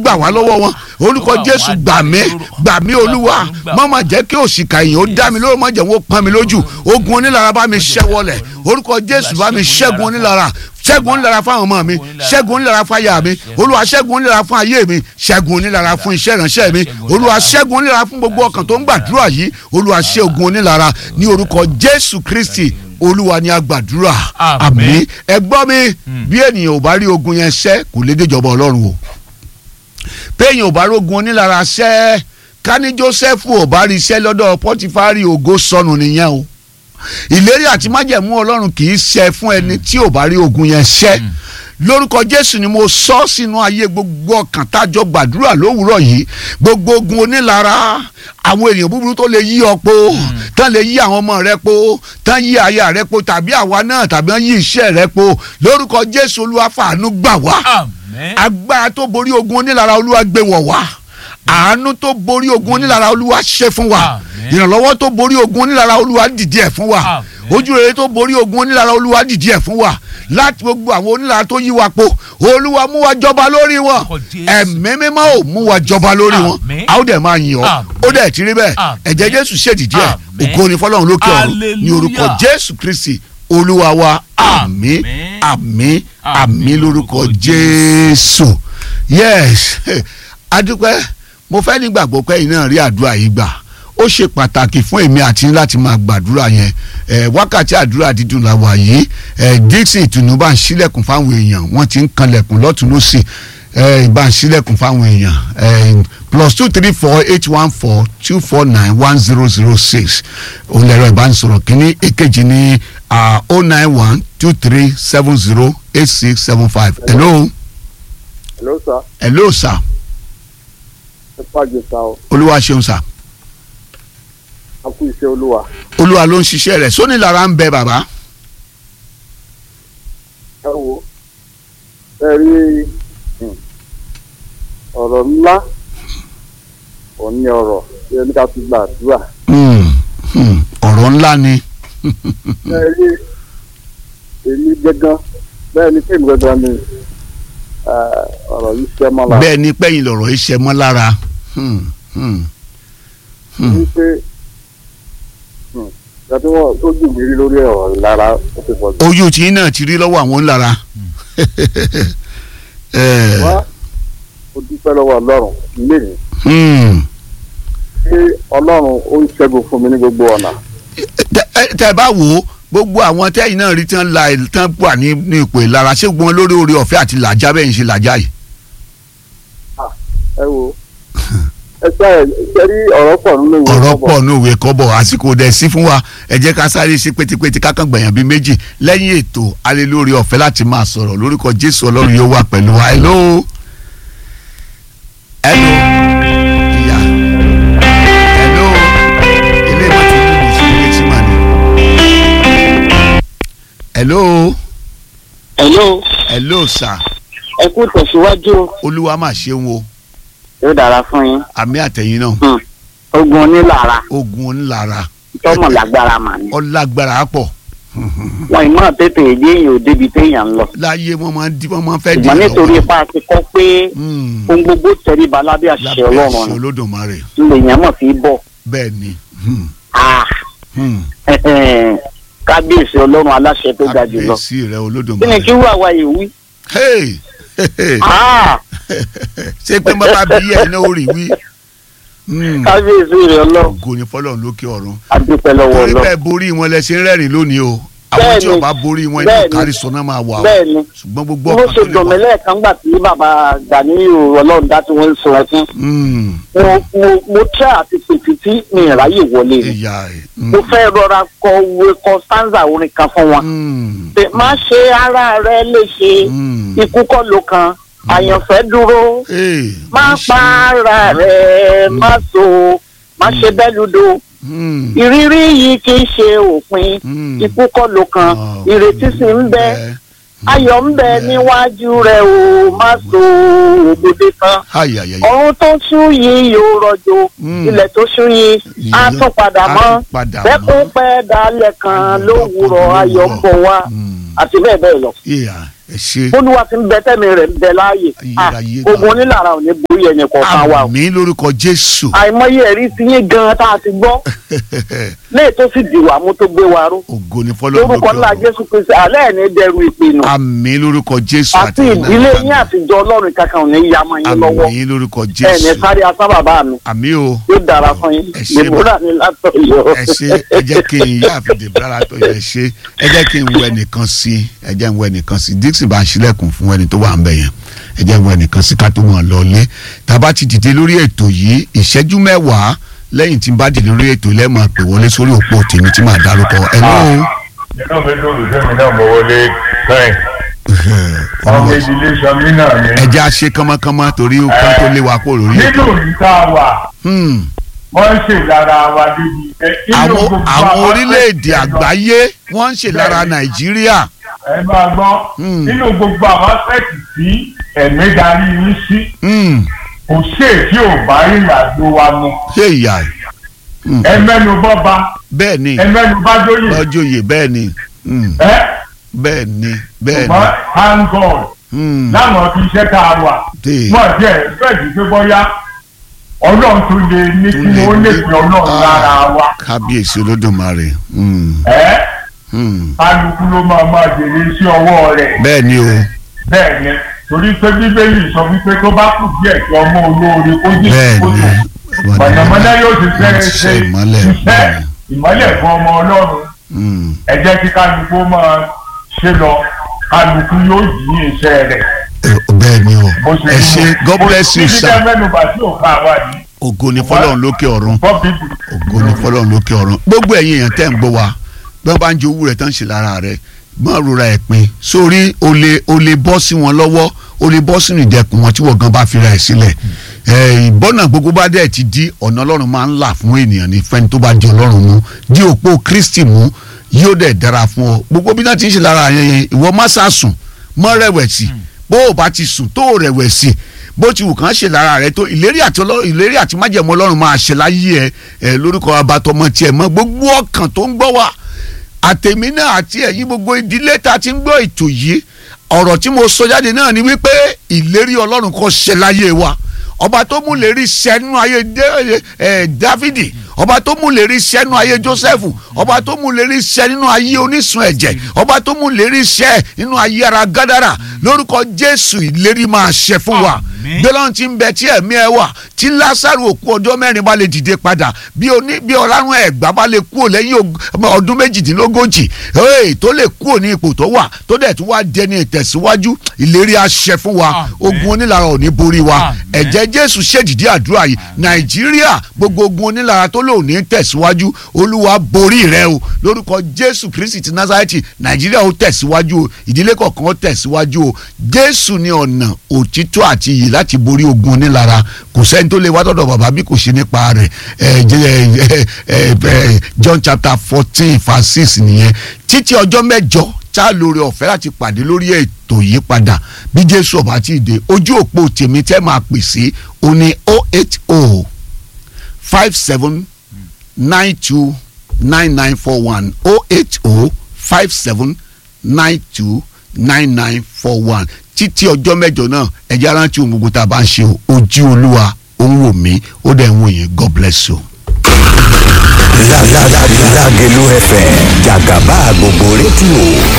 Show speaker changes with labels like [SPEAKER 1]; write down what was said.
[SPEAKER 1] gbà wá lọ́wọ́ wọn orúkọ jésù gbà mí gbà mí olúwa má má jẹ́ kí òṣìkà yìí ó dá mi lórí má jẹ́ wọ́n pọ́n mi lójú ogun onílara bá mi ṣẹ́ wọlẹ̀ orúkọ jésù bá mi ṣẹ́gun onílara ṣẹ́gun onílara fún àwọn ọmọ mi ṣẹ́gun onílara fún aya mi olúwa ṣẹ́gun onílara fún ayé mi ṣẹ́gun onílara fún iṣẹ́ ìránṣẹ́ mi olúwa ṣẹ́gun onílara fún gbogbo ọkàn tó ń gbàdúrà yìí olúwa ṣẹ́gun onílara ní orúkọ jésù kristi olúwa ni a gbàdúrà àmín ẹ gbọ́ mi bí ènìyàn ò bá rí ogun yẹn ṣẹ́ kò lè déjọba ọlọ́run o péèyàn ò bá rógun onílara ṣẹ́ ká ní joseph ò bá rí iṣẹ́ lọ́dọ̀ pọ́tífárì ògo sọnù nìyẹn o ìlérí àti májẹ̀mú ọlọ́run kì í ṣẹ fún ẹni tí ò bá rí ogun yẹn ṣẹ́ lórúkọ jésù ni mo sọ sínú ayé gbogbo ọkàn tájọ gbàdúrà lówùúrọ̀ yìí gbogbo ogun onílara àwọn èèyàn búburú tó lè yí ọ po tán lè yí àwọn ọmọ rẹ po tán yí aya rẹ po tàbí àwa náà tàbí wọn yí iṣẹ́ rẹ po lórúkọ jésù olúwa fàánú gbà wá agbára tó borí ogun onílara olúwa gbé wọ̀ wá àánú tó borí ogun onílara olúwa ṣe fún wa ìrànlọ́wọ́ tó borí ogun onílara olúwa dìde ẹ̀ fún wa ojú rere tó borí ogun onílara olúwa dìde ẹ̀ fún wa láti gbogbo àwọn onílara tó yí wa po olúwa mú wa jọba lórí wọn ẹ̀mí mímọ́ ò mú wa jọba lórí wọn a ó dẹ̀ máa yìn ọ́ ó dẹ̀ ti rí bẹ́ẹ̀ ẹ̀jẹ̀ jésù ṣèdìdí ẹ̀ ògo ni fọlọ́run lókè ọ̀run ní orúkọ jésù kristi olúwa wa àmín àmín àmín lórúkọ jésù yes adúpẹ́ mo fẹ́ nígbàgbọ́ pé iná rí àdúrà yìí gbà ó ṣe pàtàkì fún èmi àti láti máa gbàdúrà yẹn ẹ wákàtí àdúrà dídùn la wà yìí ẹ dixon ìtùnú bá ń ṣílẹ̀kùn fáwọn èèyàn wọ́n ti ń kanlẹ̀kùn lọ́tún lọ́sì ẹ bá ń ṣílẹ̀kùn fáwọn èèyàn ẹ plus two three four eight one four two four nine one zero zero six òun lẹ̀rọ ìbánisọ̀rọ̀ kínní èkejì ní oh nine one two three seven zero eight six seven five hello.
[SPEAKER 2] hello sir.
[SPEAKER 1] hello sir.
[SPEAKER 2] ẹ pàjẹ́ sá o.
[SPEAKER 1] olúwa ṣeun sir
[SPEAKER 2] a kú iṣẹ́ olúwa.
[SPEAKER 1] olúwa ló ń ṣiṣẹ́ rẹ̀ sóní lára ń bẹ bàbá.
[SPEAKER 2] ẹ wo ẹ rí ọ̀rọ̀ ńlá òun ní ọ̀rọ̀ tí ẹni ká fi gbàdúrà.
[SPEAKER 1] ọ̀rọ̀ ńlá ni.
[SPEAKER 2] ẹ rí èmi gángan bẹ́ẹ̀ ni fíìmù gángan ni ọ̀rọ̀ yìí ṣẹ́ mọ́ lára.
[SPEAKER 1] bẹ́ẹ̀ ni pẹ́yìn lọ̀rọ̀ yìí ṣẹ́ mọ́ lára.
[SPEAKER 2] wípé gàtí wọn tó jù mí rí lórí ọ̀rọ̀ lára ó ti pọ̀ jù.
[SPEAKER 1] ojú tí náà ti rí lọ́wọ́ àwọn ńlára.
[SPEAKER 2] wá o dúpẹ́ lọ́wọ́ ọlọ́run lẹ́yìn. ṣé ọlọ́run ó ń ṣẹ́gun fún mi ní gbogbo ọ̀nà.
[SPEAKER 1] tẹ bá wò ó gbogbo àwọn tẹ́yìn náà rí tán la tán wà ní ní ipò ìlara ṣé gbọ́n lórí oore ọ̀fẹ́ àti làjá bẹ́ẹ̀ ń ṣe làjá yìí.
[SPEAKER 2] ẹ wo ẹ ṣe ẹ rí ọ̀rọ̀ pọ̀ nínú ìwé
[SPEAKER 1] ọ̀rọ̀ pọ̀ nínú ìwé kọ́bọ̀ àsìkò dẹ̀ sí fún wa ẹ jẹ́ ká sáré ṣe pétépété kákan gbẹ̀yàn bíi méjì lẹ́yìn ètò alẹ́ lórí ọ̀fẹ́ láti máa sọ̀rọ̀ lórúkọ jésù ọlọ́run yóò wà pẹ̀lú wa hello hello ìyá hello ilé ìwé tí mo sì ń létí mà ní. hello
[SPEAKER 3] hello
[SPEAKER 1] hello sir
[SPEAKER 3] ẹ kú tẹ̀síwájú
[SPEAKER 1] olúwa máa ṣeun o
[SPEAKER 3] yóò dára fún yín
[SPEAKER 1] àmì àtẹ̀yìn náà
[SPEAKER 3] ogun onílára
[SPEAKER 1] ogun ńlára
[SPEAKER 3] tọmọ lágbára mà ní.
[SPEAKER 1] ọlágbára pọ̀
[SPEAKER 3] wọn ìmọ̀ tètè èdè èèyàn ò débi téèyàn ń lọ.
[SPEAKER 1] láyé wọn máa ń di wọn máa ń fẹ́ di
[SPEAKER 3] ṣùgbọ́n nítorí ipa ti kọ́ pé
[SPEAKER 1] Mm.
[SPEAKER 3] ohun gbogbo tẹríba lábẹ́ àṣẹ
[SPEAKER 1] lábẹ́
[SPEAKER 3] ọlọ́run
[SPEAKER 1] àṣẹ
[SPEAKER 3] ni
[SPEAKER 1] olódùmarè
[SPEAKER 3] lèèyàn mọ̀ fi bọ̀.
[SPEAKER 1] bẹ́ẹ̀ ni Hmm.
[SPEAKER 3] Ah,
[SPEAKER 1] Hmm.
[SPEAKER 3] kábíyèsí ọlọ́run aláṣẹ tó ga jù lọ.
[SPEAKER 1] kábíyèsí rẹ
[SPEAKER 3] kí ni
[SPEAKER 1] olódùmarè.
[SPEAKER 3] kí wà wá yìí wí.
[SPEAKER 1] Hey!
[SPEAKER 3] Ah,
[SPEAKER 1] ṣé pé bàbá bí ẹ̀ náà ó rí wí. Hmm.
[SPEAKER 3] kábíyèsí rẹ ọlọ́run
[SPEAKER 1] ògo ni fọlọ́run lókè ọ̀run.
[SPEAKER 3] adúpẹ́ lọ́wọ́
[SPEAKER 1] torí
[SPEAKER 3] ọlọ́run.
[SPEAKER 1] bẹ́ẹ̀ borí wọn lẹ ṣe ń rẹ́rìn lónìí o àwọn
[SPEAKER 3] Bẹ́ẹ̀ni.
[SPEAKER 1] tí ọba borí wọn inú
[SPEAKER 3] Bẹ́ẹ̀ni.
[SPEAKER 1] kárí sọnà máa wà o
[SPEAKER 3] bẹ́ẹ̀ ni
[SPEAKER 1] ṣùgbọ́n gbogbo
[SPEAKER 3] mo
[SPEAKER 1] ọkàn
[SPEAKER 3] ṣe
[SPEAKER 1] tó lè
[SPEAKER 3] dùn mí
[SPEAKER 1] wà.
[SPEAKER 3] lẹ́ẹ̀kan gbà tí bàbá Gàníyù ọlọ́run dá tí wọ́n ń sọ ẹkún.
[SPEAKER 1] Hmm.
[SPEAKER 3] mo mo mo tẹ́ àti pètè tí mi ìráyè wọlé ni.
[SPEAKER 1] ìyá ẹ̀. Hmm.
[SPEAKER 3] mo fẹ́ rọra kọ òwe kọ stanza orin kan fún wọn.
[SPEAKER 1] Hmm.
[SPEAKER 3] pé má ṣe ara rẹ léṣe
[SPEAKER 1] Hmm.
[SPEAKER 3] ikú kọ́ ló kan àyànfẹ́ dúró
[SPEAKER 1] Hey,
[SPEAKER 3] má
[SPEAKER 1] ṣe-
[SPEAKER 3] pa ara rẹ má so má ṣe bẹ́ẹ̀ ludo
[SPEAKER 1] Hmm.
[SPEAKER 3] ìrírí yìí kì í ṣe òpin
[SPEAKER 1] Hmm.
[SPEAKER 3] ikú kọ́ ló kan
[SPEAKER 1] Ah,
[SPEAKER 3] ìrètí sì ń bẹ
[SPEAKER 1] bẹ́ẹ̀.
[SPEAKER 3] ayọ̀ ń bẹ níwájú rẹ o má so òbòde kan
[SPEAKER 1] Ay, ay, ay.
[SPEAKER 3] ọ̀run tó ṣú yìí yóò rọ̀jò
[SPEAKER 1] Mm.
[SPEAKER 3] ilẹ̀ tó ṣú yìí á
[SPEAKER 1] Ìyẹn-
[SPEAKER 3] tún padà
[SPEAKER 1] á
[SPEAKER 3] mọ́
[SPEAKER 1] tún padà
[SPEAKER 3] bẹ́kún
[SPEAKER 1] mọ́.
[SPEAKER 3] pẹ́ dalẹ̀ kan lówùrọ̀ ayọ̀ ń bọ̀ wá
[SPEAKER 1] Hmm.
[SPEAKER 3] àti bẹ́ẹ̀ bẹ́ẹ̀ lọ.
[SPEAKER 1] Yeah. ẹ ṣe
[SPEAKER 3] bólúwa ti ń bẹ tẹ́mi rẹ̀ ń bẹ láàyè Ah,
[SPEAKER 1] Ayérayé
[SPEAKER 3] ogun onílára ò ní borí ẹnì kọ̀ọ̀kan wa o
[SPEAKER 1] àmì lórúkọ jésù
[SPEAKER 3] àìmọye ẹ̀rí ti yín gan tá a ti gbọ́ léè tó sì dìwà mú tó gbé wa ró
[SPEAKER 1] ògo ni fọlọ́run
[SPEAKER 3] lórúkọ ńlá
[SPEAKER 1] lókè ọ̀run.
[SPEAKER 3] jésù kristi alẹ́ ẹ̀ ní dẹrù ìpinnu
[SPEAKER 1] àmì lórúkọ jésù
[SPEAKER 3] àti ìdílé yín àtijọ́ ọlọ́run kankan ò ní ya mọ́ yín lọ́wọ́
[SPEAKER 1] àmì lórúkọ
[SPEAKER 3] ẹ̀ ní
[SPEAKER 1] jésù
[SPEAKER 3] sáré asá bàbá mi
[SPEAKER 1] àmì o
[SPEAKER 3] yóò dára fún yín
[SPEAKER 1] Ẹ ṣé
[SPEAKER 3] dèbúrà ní látọ̀yọ́.
[SPEAKER 1] ẹ ṣe ẹ jẹ́ kí n yá àfìdí bára tó yẹ ṣe ẹ jẹ́ kí n wẹ nìkan sí ẹ jẹ́ n wẹ nìkan sí dixon bá ń ṣílẹ̀kùn fún ẹni tó wà ń bẹ̀ yẹn ẹ jẹ́ n wẹ nìkan sí ká tó mọ̀ lọ lé tàbá ti dìde lórí ètò yìí ìṣẹ́jú mẹ́wàá lẹ́yìn tí n bá dìde lórí ètò ilé máa pè wọlé sórí òpó tèmi tí màá dárúkọ ẹ lóhùn.
[SPEAKER 4] inú mi dùn lùsẹ́ mi náà mo wọlé sẹ́yìn ọmọ ìdílé sọmí náà ni.
[SPEAKER 1] ẹ jẹ́ àṣe kánmọ́kánmọ́ torí ká tó lé wa kó lórí
[SPEAKER 4] nínú
[SPEAKER 1] ètò.
[SPEAKER 4] ìta wà
[SPEAKER 1] Hmm.
[SPEAKER 4] wọ́n ń ṣèlára wa débi ẹ inú
[SPEAKER 1] àwọn
[SPEAKER 4] gbogbo
[SPEAKER 1] àwọn
[SPEAKER 4] àwọn
[SPEAKER 1] orílẹ̀-èdè
[SPEAKER 4] aspect
[SPEAKER 1] àgbáyé wọ́n ń ṣe lára nàìjíríà.
[SPEAKER 4] ẹ máa gbọ́
[SPEAKER 1] Hmm.
[SPEAKER 4] nínú gbogbo àwọn aspect tí ẹ̀mí darí yín sí
[SPEAKER 1] Hmm.
[SPEAKER 4] kò ṣe tí ò bá ìrìnàjò wa mu
[SPEAKER 1] ṣé ìyá ẹ̀
[SPEAKER 4] ẹ mẹ́nu bọ́ba
[SPEAKER 1] bẹ́ẹ̀ ni
[SPEAKER 4] ẹ mẹ́nu bá dóyè
[SPEAKER 1] lọ́jọ́ yìí bẹ́ẹ̀ ni Hmm.
[SPEAKER 4] ẹ
[SPEAKER 1] bẹ́ẹ̀ ni bẹ́ẹ̀ ni.
[SPEAKER 4] ṣùgbọ́n thank God
[SPEAKER 1] Hmm.
[SPEAKER 4] láwọn fi iṣẹ́ tá a wà
[SPEAKER 1] Dé.
[SPEAKER 4] wọ́n jẹ́ bẹ́ẹ̀ pé bọ́yá ọlọ́run tó lè ní kí wọ́n lè fi ọlọ́run lára wa
[SPEAKER 1] kábíyèsí olódùmarè. Hmm.
[SPEAKER 4] ẹ́
[SPEAKER 1] Hmm.
[SPEAKER 4] kálukú ló máa máa jèrè sí ọwọ́ rẹ̀
[SPEAKER 1] bẹ́ẹ̀ ni o
[SPEAKER 4] bẹ́ẹ̀ ni torí pé bíbélì sọ wípé tó bá kù díẹ̀ kí ọmọ olóore kó jì
[SPEAKER 1] bẹ́ẹ̀
[SPEAKER 4] kó
[SPEAKER 1] ni
[SPEAKER 4] tó mọ̀nàmọ́ná yóò ti fẹ́
[SPEAKER 1] wọ́n ti
[SPEAKER 4] ṣe
[SPEAKER 1] ṣe ìmọ́lẹ̀
[SPEAKER 4] iṣẹ́
[SPEAKER 1] bẹ́ẹ̀ ni.
[SPEAKER 4] ìmọ́lẹ̀ fún ọmọ ọlọ́run
[SPEAKER 1] Hmm.
[SPEAKER 4] ẹ jẹ́ kí kálukú máa ṣe lọ kálukú yóò yí iṣẹ́ rẹ̀
[SPEAKER 1] Eh, bẹ́ẹ̀ ni o
[SPEAKER 4] bó ṣe
[SPEAKER 1] ẹ
[SPEAKER 4] rí
[SPEAKER 1] ṣe
[SPEAKER 4] nu.
[SPEAKER 1] god
[SPEAKER 4] Bó-
[SPEAKER 1] bless you
[SPEAKER 4] títí
[SPEAKER 1] sir
[SPEAKER 4] tẹ́ mẹ́nubà tí ò ká wa yìí
[SPEAKER 1] ògo ni fọlọ́run lókè ọ̀run
[SPEAKER 4] bọ́ bíbí.
[SPEAKER 1] ògo ni fọlọ́run lókè ọ̀run gbogbo ẹ̀yin èèyàn tẹ́ ń gbọ́ wa bí wọ́n bá ń jẹ owó rẹ̀ tán ṣe lára rẹ̀ má rora ẹ̀ pin sórí o lè o lè bọ́ sí wọn lọ́wọ́ o lè bọ́ sínú ìdẹ̀kùn wọn tí wọ́n gan bá fira ẹ̀ sílẹ̀ ẹ̀ ìbọ́nà gbogbo bá dẹ̀ ti di ọ̀nà ọlọ́run máa ń là fún ènìyàn ní fẹ́ni tó bá di ọlọ́run mú di òpó kristi mú yóò dẹ̀ dára fún ọ gbogbo bí náà ti ń ṣe lára yẹn yẹn ìwọ má sá sùn mọ́ rẹ̀wẹ̀sì bó o bá ti sùn tó o rẹ̀wẹ̀sì bó ti wù kán ṣe lára rẹ tó ìlérí àti ọlọ́run ìlérí àti májẹ̀mú ọlọ́run máa ṣe láyé ẹ ẹ lórúkọ abatọmọ tiẹ̀ mọ́ gbogbo ọkàn tó ń gbọ́ wa àtẹ̀mí náà àti ẹ̀yin gbogbo ìdílé tá a ti ń gbọ́ ètò yìí ọ̀rọ̀ tí mo sọ jáde náà ni wípé ìlérí ọlọ́run kó ṣe láyé wa ọba tó mú lérí sẹ́nu ayé dé- ẹ̀ dávidi ọba tó mú lérí sẹ́nu ayé jósẹ́fù ọba tó mú lérí sẹ́ nínú ayé onísun ẹ̀jẹ̀ ọba tó mú lérí sẹ́ nínú ayé ara gádàrà lórúkọ jésù ìlérí máa ṣe fún wa
[SPEAKER 5] Àmín.
[SPEAKER 1] gbẹ́lọ́n ti ń bẹ tí ẹ̀mí ẹ wà tí lásàrò òkú ọjọ́ mẹ́rin bá lè dìde padà bí oní bí ọlárun ẹ̀gbá bá lè kúrò lẹ́yìn og- ọdún méjìdínlógójì ee tó lè kúrò ní ipò tó wà tó dẹ̀ tún wá dẹni ìtẹ̀síwájú ìlérí àṣẹ fún wa
[SPEAKER 5] Àmín.
[SPEAKER 1] ogun onílara ò ní borí wa
[SPEAKER 5] Àmín.
[SPEAKER 1] ẹ̀jẹ̀ jésù ṣèdìdí àdúrà yìí nàìjíríà gbogbo ogun onílara tó lò ní tẹ̀síwájú olúwa borí rẹ o lórúkọ jésù kristi ti nazareti nàìjíríà ó tẹ̀síwájú o ìdílé kọ̀ọ̀kan ó tẹ̀síwájú o jésù ní ọ̀nà òtítọ́ àti iyì láti borí ogun onílara kò sẹ́ni tó lè wá dọ̀dọ̀ bàbá bí kò ṣe nípa rẹ̀ ẹ̀ jẹ́ ẹ̀ ẹ̀ ẹ̀ john chapter fourteen verse six nìyẹn títí ọjọ́ mẹ́jọ tá a lóore ọ̀fẹ́ láti pàdé lórí ètò yìí padà bí jésù ọba ti dé ojú òpó tèmi tẹ́ máa pè sí o ní o eight o five seven nine two nine nine four one o eight o five seven nine two nine nine four one títí ọjọ́ mẹ́jọ náà ẹ̀jẹ̀ arántí ohun gbogbo tá a bá ń ṣe o ojú olúwa ó ń wò mí ó dẹ̀ ń wò yín god bless you.
[SPEAKER 6] Lágẹ̀lú FM jàgàbá gbogbo rédíò